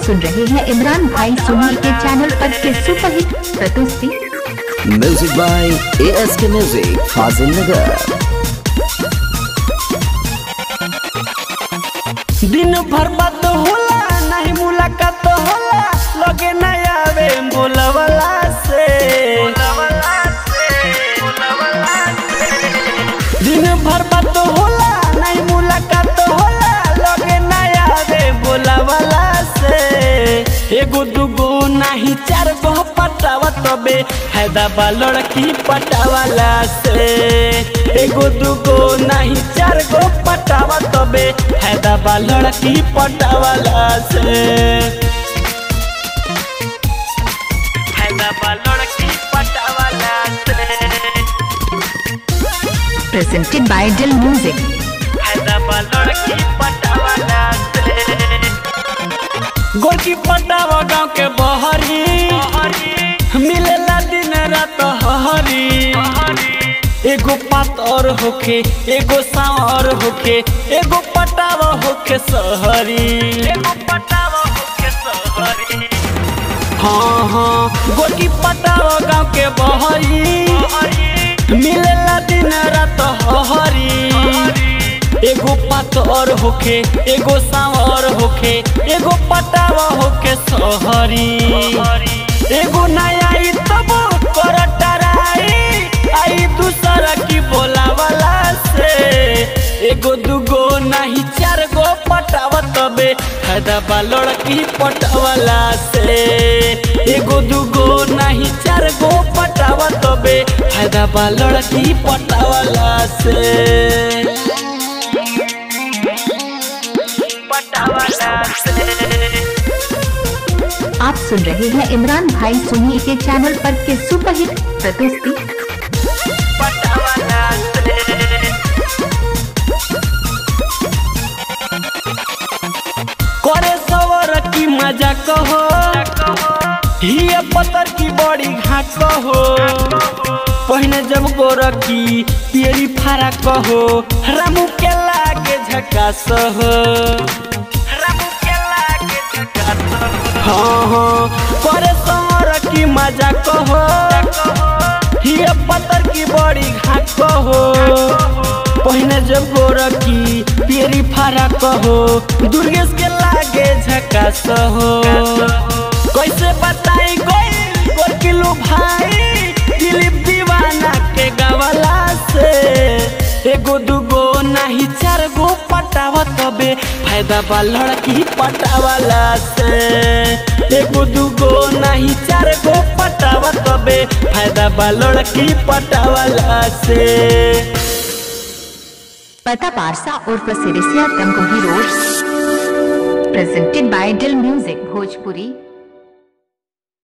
सुन रहे हैं इमरान भाई सोनी के चैनल पर के सुपरहिट प्रस्तुति music by A S K music Fazil Nagar दिन भर बात होला नहीं मुलाकात होला लगे नहीं आवे बोलवला से दिन भर बात होला नहीं मुलाकात होला लगे नहीं आवे बोलवला से एगो दुगो नहीं चार गो पटावा तबे हैदा लड़की पटावाला से एगो दुगो नहीं चार गो पटावा तबे हैदा लड़की पटावाला से हैदा लड़की पटावाला से प्रेजेंटेड बाय दिल म्यूजिक हैदा लड़की पटावाला से गोरकी पटावा गाँव के बहरी मिलेला दिन रात हरी एगो पातर होके एगो सांवर होके एगो पटावा होके सहरी एगो पटावा होके सहरी हाँ हाँ गोरकी पटावा गाँव के बहरी मिलेला दिन रात हरी एगो पातर होके एगो सांवर होके एगो पटावा होके सहरी एगो नया आई तब कर टराई आई दूसरा की बोलावला से एगो दुगो नहीं चार गो पटावा तबे फायदा लड़की पटावला से एगो दुगो नहीं चार गो पटावा तबे फायदा लड़की पटावला से पटावला से आप सुन रहे हैं इमरान भाई सोनी के चैनल पर के सुपरहिट प्रस्तुति पटावला से करे सवर की मजा कहो हिया पतर की बड़ी घा कहो पहिने जब गोरकी पेरी फारा कहो रामू के लागे झकास हो रामू के लागे झकास हाँ हाँ करे सवर की मजा कहो हिया पतर की बड़ी घा कहो पहिने जब गोरकी पेरी फारा कहो दुर्गेश के लागे झकास हो कैसे बताई कोई गोरकिलू भाई दिलीप दीवाना के गवला से एगो दुगो नहीं चार गो पटावा तबे फायदा बा लड़की पटावाला से एगो दुगो नहीं चार गो पटावा तबे फायदा बा लड़की पटावाला से पता पारसा उर्फ Sirisiya Tamkohi road presented by Dil music Bhojpuri